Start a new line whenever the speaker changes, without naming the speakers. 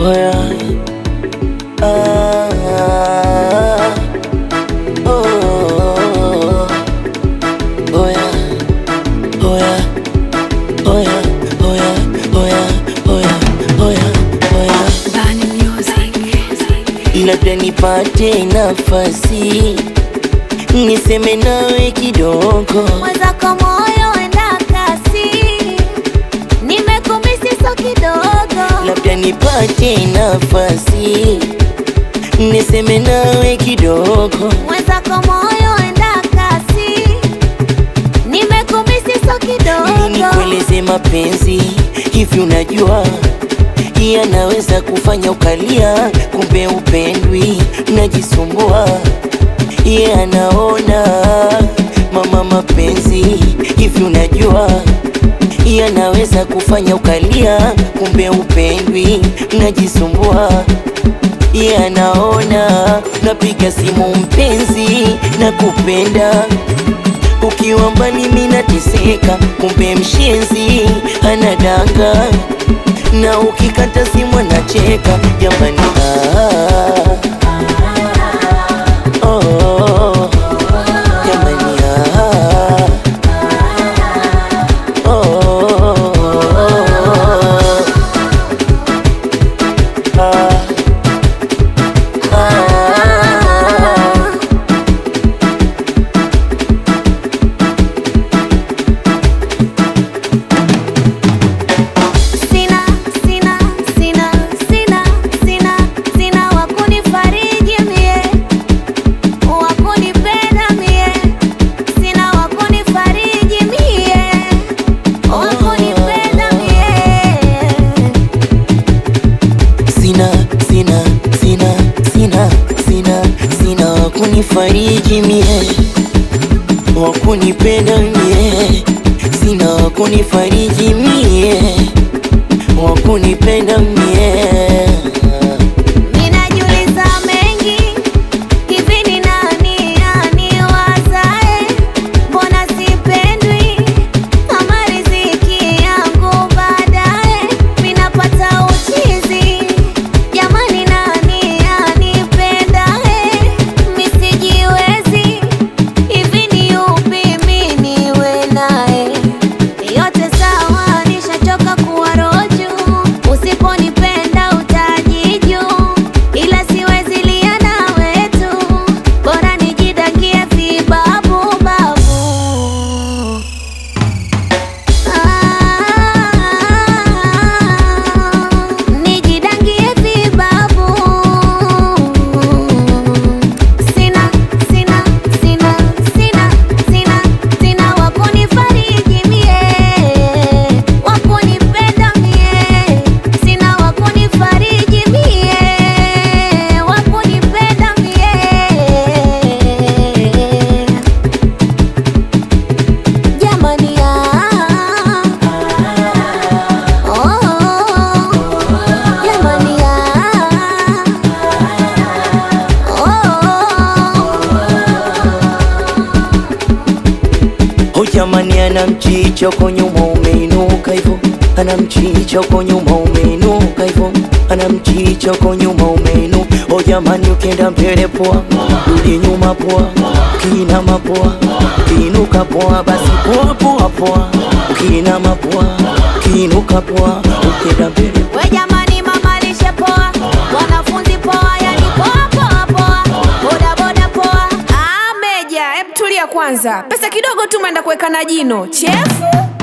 Oya. Ah. Oh. Oya. Oya. Oya. Oya. Oya. Oya. Oya. Oya.
Bani Music.
labda nipate nafasi niseme nawe kidogo,
mwenzako moyo enda kasi, nimekumisi so kidogo,
labda nipate nafasi niseme nawe kidogo,
mwenzako moyo enda kasi, nimekumisi so
ili
kidogo,
nikueleze mapenzi hivi, unajua yanaweza kufanya ukalia, kumbe upendwi, najisumbua ye anaona mama, mapenzi hivi, unajua yanaweza kufanya ukalia, kumbe upendwi, najisumbua ye anaona napiga simu mpenzi na kupenda ukiwa mbali mimi nateseka, kumbe mshenzi anadanga na ukikata simu anacheka jamani. Ah, oh, jamani. Ah, oh, ah, ah.
sina sina sina sina sina sina wakunifariji mie, wakunipenda mie, sina wakunifariji mie, wakunipenda mie.
sina sina sina sina sina sina wakunifariji mie wakunipenda mie sina wakunifariji mie wakunipenda mie
Ninajiuliza mengi, hivi ni nani aniwazae? Mbona sipendwi kama riziki yangu baadaye? Minapata uchizi, jamani, nani anipendae? Misijiwezi, hivi ni yupi mi niwe naye? Yote sawa, nishachoka kuwa roju. Usiponipenda utajiju, ila siwezi lia na wetu, bora nijidakie vibabu babu. Ah, nijidangie vibabu. Sina, sina, sina, sina, sina, sina wakunifariji mie, wakunipenda mie, sina wakunifariji mie, wakunipenda mie. Jamani ah, oh, jamani ah, oh.
Oh jamani, ana mchicho kwa nyuma umeinuka hivyo, ana mchicho kwa nyuma umeinuka hivyo, ana mchicho kwa nyuma umeinu. Oh jamani, ukienda mbele poa, rudi nyuma poa, ukiinama poa, ukiinuka poa, basi poa poa poa, ukiinama poa, ukiinuka poa, ukienda mbele
We jamani, mama lishe poa, wanafunzi poa, yani poa poa poa, boda boda poa.
Ah, Meja, hebu tulia kwanza. Pesa kidogo tu umeenda kuweka na jino chefu.